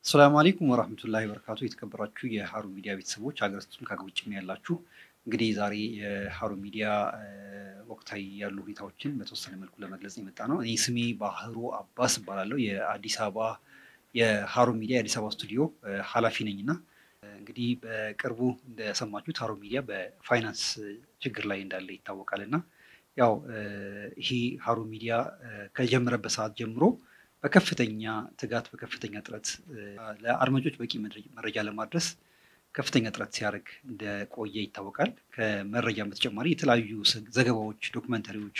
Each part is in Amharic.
አሰላሙ አለይኩም ወራህመቱላሂ ወበረካቱ። የተከበራችሁ የሀሩን ሚዲያ ቤተሰቦች ሀገር ውስጥም ከሀገር ውጭም ያላችሁ እንግዲህ ዛሬ የሀሩን ሚዲያ ወቅታዊ ያሉ ሁኔታዎችን በተወሰነ መልኩ ለመግለጽ የመጣ ነው። እኔ ስሜ ባህሩ አባስ እባላለሁ። የአዲስ አበባ የሀሩን ሚዲያ የአዲስ አበባ ስቱዲዮ ኃላፊ ነኝ እና እንግዲህ በቅርቡ እንደሰማችሁት ሀሩን ሚዲያ በፋይናንስ ችግር ላይ እንዳለ ይታወቃል እና ያው ይሄ ሀሩን ሚዲያ ከጀመረበት ሰዓት ጀምሮ በከፍተኛ ትጋት በከፍተኛ ጥረት ለአድማጮች በቂ መረጃ ለማድረስ ከፍተኛ ጥረት ሲያደርግ እንደቆየ ይታወቃል። ከመረጃም በተጨማሪ የተለያዩ ዘገባዎች፣ ዶክመንተሪዎች፣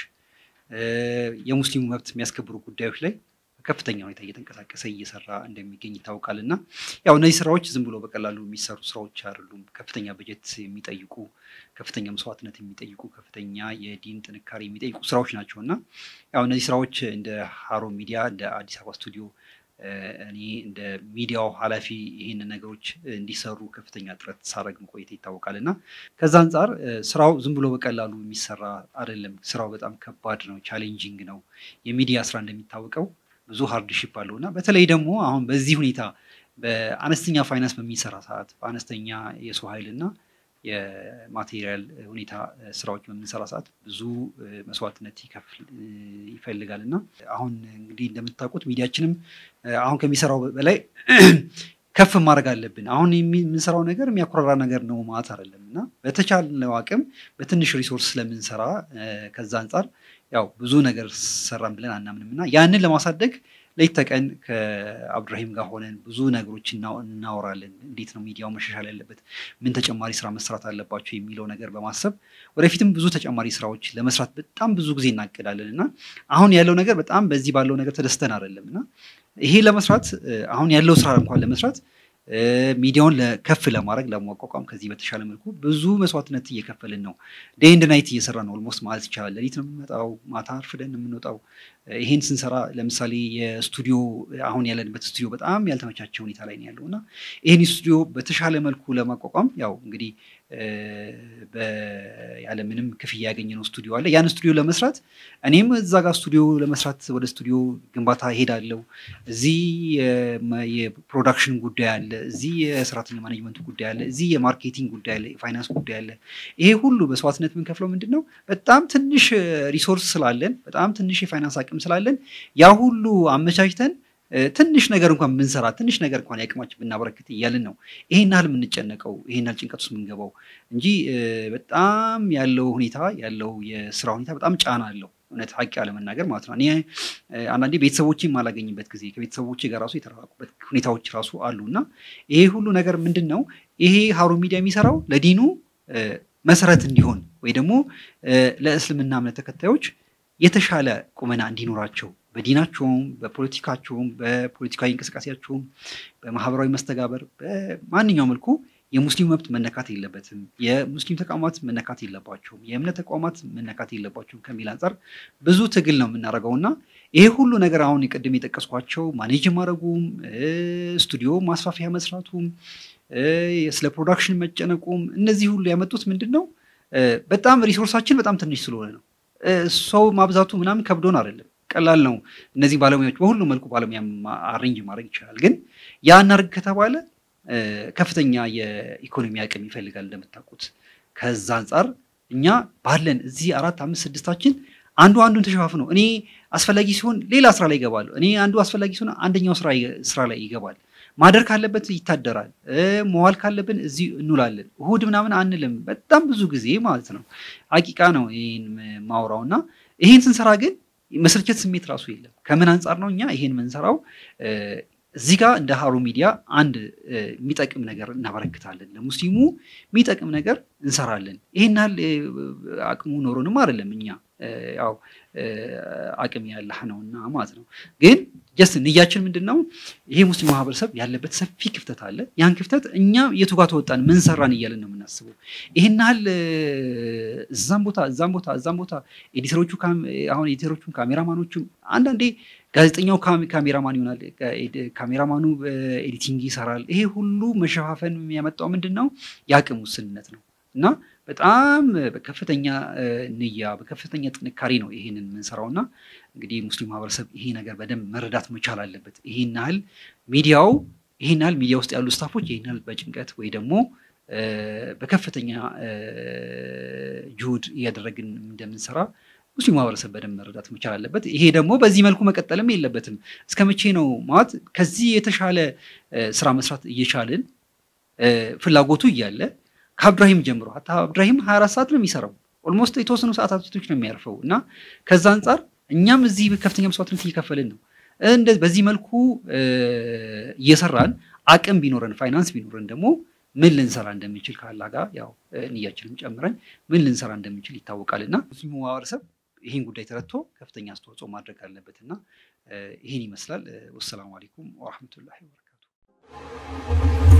የሙስሊሙ መብት የሚያስከብሩ ጉዳዮች ላይ ከፍተኛ ሁኔታ እየተንቀሳቀሰ እየሰራ እንደሚገኝ ይታወቃል እና ያው እነዚህ ስራዎች ዝም ብሎ በቀላሉ የሚሰሩ ስራዎች አይደሉም። ከፍተኛ በጀት የሚጠይቁ ከፍተኛ መስዋዕትነት የሚጠይቁ ከፍተኛ የዲን ጥንካሬ የሚጠይቁ ስራዎች ናቸው እና ያው እነዚህ ስራዎች እንደ ሀሩን ሚዲያ እንደ አዲስ አበባ ስቱዲዮ እኔ እንደ ሚዲያው ኃላፊ ይህን ነገሮች እንዲሰሩ ከፍተኛ ጥረት ሳረግ መቆየት ይታወቃል እና ከዛ አንጻር ስራው ዝም ብሎ በቀላሉ የሚሰራ አይደለም። ስራው በጣም ከባድ ነው፣ ቻሌንጂንግ ነው። የሚዲያ ስራ እንደሚታወቀው ብዙ ሃርድሺፕ አለው እና በተለይ ደግሞ አሁን በዚህ ሁኔታ በአነስተኛ ፋይናንስ በሚሰራ ሰዓት በአነስተኛ የሰው ኃይል እና የማቴሪያል ሁኔታ ስራዎች በምንሰራ ሰዓት ብዙ መስዋዕትነት ይፈልጋል እና አሁን እንግዲህ እንደምታውቁት ሚዲያችንም አሁን ከሚሰራው በላይ ከፍ ማድረግ አለብን። አሁን የምንሰራው ነገር የሚያኮራራ ነገር ነው ማለት አይደለም እና በተቻለው አቅም በትንሽ ሪሶርስ ስለምንሰራ ከዛ አንጻር ያው ብዙ ነገር ሰራን ብለን አናምንም እና ያንን ለማሳደግ ሌት ተቀን ከአብዱራሂም ጋር ሆነን ብዙ ነገሮች እናወራለን። እንዴት ነው ሚዲያው መሻሻል ያለበት፣ ምን ተጨማሪ ስራ መስራት አለባቸው የሚለው ነገር በማሰብ ወደፊትም ብዙ ተጨማሪ ስራዎች ለመስራት በጣም ብዙ ጊዜ እናቅዳለን እና አሁን ያለው ነገር በጣም በዚህ ባለው ነገር ተደስተን አይደለም እና ይሄ ለመስራት አሁን ያለው ስራ እንኳን ለመስራት ሚዲያውን ከፍ ለማድረግ ለማቋቋም ከዚህ በተሻለ መልኩ ብዙ መስዋዕትነት እየከፈልን ነው። ዴይ ኤንድ ናይት እየሰራ ነው። ኦልሞስት ማለት ይቻላል። ሌሊት ነው የምንመጣው፣ ማታ አርፍደን ነው የምንወጣው። ይሄን ስንሰራ ለምሳሌ የስቱዲዮ አሁን ያለንበት ስቱዲዮ በጣም ያልተመቻቸ ሁኔታ ላይ ነው ያለው እና ይህን ስቱዲዮ በተሻለ መልኩ ለማቋቋም ያው እንግዲህ ያለምንም ክፍያ ያገኘነው ስቱዲዮ አለ። ያን ስቱዲዮ ለመስራት እኔም እዛ ጋር ስቱዲዮ ለመስራት ወደ ስቱዲዮ ግንባታ ሄዳለሁ። እዚህ የፕሮዳክሽን ጉዳይ አለ፣ እዚህ የሰራተኛ ማኔጅመንቱ ጉዳይ አለ፣ እዚህ የማርኬቲንግ ጉዳይ አለ፣ የፋይናንስ ጉዳይ አለ። ይሄ ሁሉ መስዋዕትነት የምንከፍለው ምንድን ነው? በጣም ትንሽ ሪሶርስ ስላለን፣ በጣም ትንሽ የፋይናንስ አቅም ስላለን ያ ሁሉ አመቻችተን ትንሽ ነገር እንኳን ብንሰራ ትንሽ ነገር እንኳን ያቅማችን ብናበረክት እያልን ነው ይሄን ያህል የምንጨነቀው ይሄን ያህል ጭንቀት ውስጥ የምንገባው እንጂ በጣም ያለው ሁኔታ ያለው የስራ ሁኔታ በጣም ጫና አለው። እውነት ሀቅ ያለመናገር ማለት ነው። እኔ አንዳንዴ ቤተሰቦቼ የማላገኝበት ጊዜ ከቤተሰቦቼ ጋር ራሱ የተራራቁበት ሁኔታዎች ራሱ አሉ እና ይሄ ሁሉ ነገር ምንድን ነው ይሄ ሀሩን ሚዲያ የሚሰራው ለዲኑ መሰረት እንዲሆን ወይ ደግሞ ለእስልምና እምነት ተከታዮች የተሻለ ቁመና እንዲኖራቸው በዲናቸውም በፖለቲካቸውም በፖለቲካዊ እንቅስቃሴያቸውም በማህበራዊ መስተጋበር በማንኛውም መልኩ የሙስሊም መብት መነካት የለበትም፣ የሙስሊም ተቋማት መነካት የለባቸውም፣ የእምነት ተቋማት መነካት የለባቸውም ከሚል አንጻር ብዙ ትግል ነው የምናደርገው እና ይሄ ሁሉ ነገር አሁን ቅድም የጠቀስኳቸው ማኔጅ ማድረጉም ስቱዲዮ ማስፋፊያ መስራቱም ስለ ፕሮዳክሽን መጨነቁም እነዚህ ሁሉ ያመጡት ምንድን ነው በጣም ሪሶርሳችን በጣም ትንሽ ስለሆነ ነው። ሰው ማብዛቱ ምናምን ከብዶን አይደለም ቀላል ነው። እነዚህ ባለሙያዎች በሁሉ መልኩ ባለሙያ አሬንጅ ማድረግ ይችላል። ግን ያ እናድርግ ከተባለ ከፍተኛ የኢኮኖሚ አቅም ይፈልጋል እንደምታውቁት። ከዛ አንጻር እኛ ባለን እዚህ አራት አምስት ስድስታችን አንዱ አንዱን ተሸፋፍነው እኔ አስፈላጊ ሲሆን ሌላ ስራ ላይ ይገባሉ። እኔ አንዱ አስፈላጊ ሲሆን አንደኛው ስራ ላይ ይገባል። ማደር ካለበት ይታደራል። መዋል ካለብን እዚህ እንውላለን። እሁድ ምናምን አንልም። በጣም ብዙ ጊዜ ማለት ነው። አቂቃ ነው ይህን ማውራው እና ይህን ስንሰራ ግን መሰልቸት ስሜት ራሱ የለም። ከምን አንጻር ነው እኛ ይሄን የምንሰራው? እዚህ ጋር እንደ ሀሩን ሚዲያ አንድ የሚጠቅም ነገር እናበረክታለን። ለሙስሊሙ የሚጠቅም ነገር እንሰራለን። ይሄን ያህል አቅሙ ኖሮንም አይደለም እኛ ያው አቅም ያለህ ነውና ማለት ነው። ግን ጀስት ንያችን ምንድን ነው? ይሄ ሙስሊም ማህበረሰብ ያለበት ሰፊ ክፍተት አለ። ያን ክፍተት እኛ የቱ ጋር ተወጣን፣ ምን ሰራን እያለን ነው የምናስበው። ይሄን ያህል እዛም ቦታ እዛም ቦታ እዛም ቦታ ኤዲተሮቹ አሁን ኤዲተሮቹም ካሜራማኖቹም አንዳንዴ ጋዜጠኛው ካሜራማን ይሆናል፣ ካሜራማኑ ኤዲቲንግ ይሰራል። ይሄ ሁሉ መሸፋፈን የሚያመጣው ምንድን ነው? የአቅም ውስንነት ነው እና በጣም በከፍተኛ ንያ በከፍተኛ ጥንካሬ ነው ይሄንን የምንሰራው እና እንግዲህ ሙስሊም ማህበረሰብ ይሄ ነገር በደንብ መረዳት መቻል አለበት። ይሄን ያህል ሚዲያው ይህን ያህል ሚዲያ ውስጥ ያሉ ስታፎች ይህን ያህል በጭንቀት ወይ ደግሞ በከፍተኛ ጁሁድ እያደረግን እንደምንሰራ ሙስሊም ማህበረሰብ በደንብ መረዳት መቻል አለበት። ይሄ ደግሞ በዚህ መልኩ መቀጠልም የለበትም። እስከ መቼ ነው ማለት ከዚህ የተሻለ ስራ መስራት እየቻልን ፍላጎቱ እያለ ከአብድራሂም ጀምሮ ሀታ አብድራሂም ሀያ አራት ሰዓት ነው የሚሰራው ኦልሞስት የተወሰኑ ሰዓታቶች ነው የሚያርፈው እና ከዛ አንጻር እኛም እዚህ ከፍተኛ መስዋዕትነት እየከፈልን ነው። በዚህ መልኩ እየሰራን አቅም ቢኖረን ፋይናንስ ቢኖረን ደግሞ ምን ልንሰራ እንደምንችል ከአላ ጋር ያው ንያችንም ጨምረን ምን ልንሰራ እንደምንችል ይታወቃል እና ሙስሊሙ ማህበረሰብ ይህን ጉዳይ ተረድቶ ከፍተኛ አስተዋጽኦ ማድረግ አለበት እና ይህን ይመስላል። ወሰላሙ አሌይኩም ወረሕመቱላሂ ወበረካቱ።